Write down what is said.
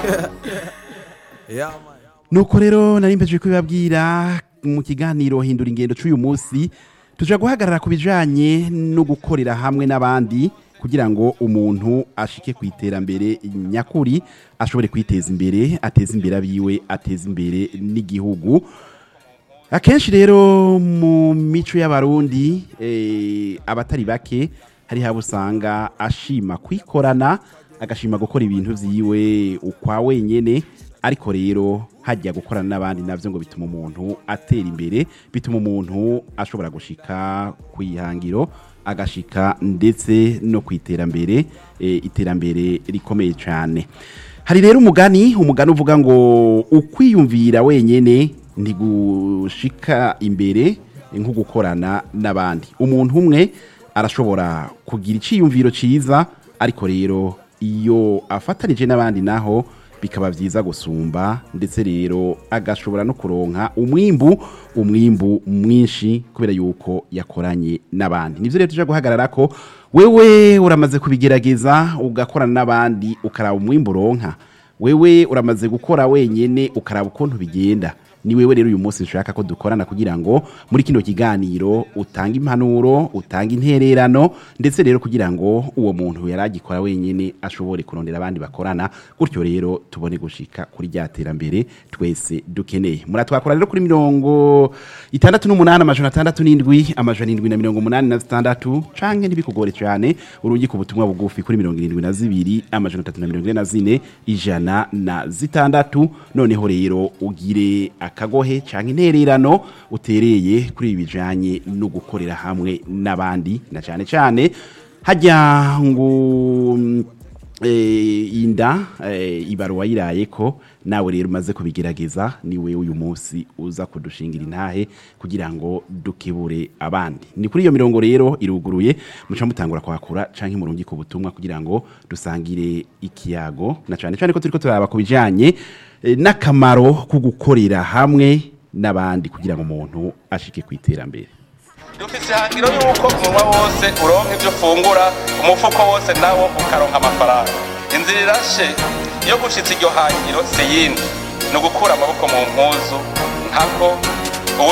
nuko rero nari mpejeje kubibabwira mu kiganiro hindura ingendo c'uyu munsi tuja guhagarara ku bijanye no gukorera hamwe n'abandi kugira ngo umuntu ashike ku iterambere nyakuri ashobore kwiteza imbere ateze imbere abiwe ateze imbere n'igihugu akenshi rero mu mico y'abarundi eh, abatari bake hari haba usanga ashima kwikorana agashima gukora ibintu vyiwe ukwa wenyene ariko rero hajya gukorana n'abandi navyo ngo bituma umuntu atera imbere bituma umuntu ashobora gushika kwihangiro agashika ndetse no kwiterambere e, iterambere rikomeye cyane hari rero umugani umugani uvuga ngo ukwiyumvira wenyene ntigushika imbere nko gukorana n'abandi umuntu umwe arashobora kugira iciyumviro ciza ariko rero iyo afatanije n'abandi naho bikaba byiza gusumba ndetse rero agashobora no kuronka umwimbu umwimbu mwinshi kubera yuko yakoranye n'abandi nivyo rero tuje guhagarara ko wewe uramaze kubigerageza ugakorana n'abandi ukaraba umwimbu uronka wewe uramaze gukora wenyene ukaraba ukuntu bigenda ni wewe rero uyu munsi nshaka ko dukorana kugira ngo muri kino kiganiro utange impanuro utange intererano ndetse rero kugira ngo uwo muntu yaragikora wenyene ashobore kurondera abandi bakorana gutyo rero tubone gushika kuri rya terambere twese dukeneye muratwakora rero kuri mirongo itandatu n'umunani amajana atandatu n'indwi amajana indwi na mirongo umunani na zitandatu canke ntibikugore cane urungi ku butumwa bugufi kuri mirongo irindwi na zibiri amajana atatu na mirongo ine na zine ijana na zitandatu noneho rero ugire akagohe canke intererano utereye kuri ibi bijanye no gukorera hamwe n'abandi na cane cane hajya ngo mm, eh, inda eh, ibaruwa yiraye ko nawe rero umaze kubigerageza ni wewe uyu munsi uza kudushingira intahe kugira ngo dukebure abandi ni kuri iyo mirongo rero iruguruye muca mutangura kwakura canke murungi ku butumwa kugira ngo dusangire ikiyago na cane cane ko turiko turaba ku bijanye eh, n'akamaro ko gukorera hamwe n'abandi kugira ngo umuntu ashike ku iterambere dufise ihangiro yuko umunwa wose uronka ivyo ufungura umufuko wose nawo ukaronka amafaranga inzira irashe iyo gushitsa iryo hangiro si yindi ni ugukura amaboko mu mpuzu ntako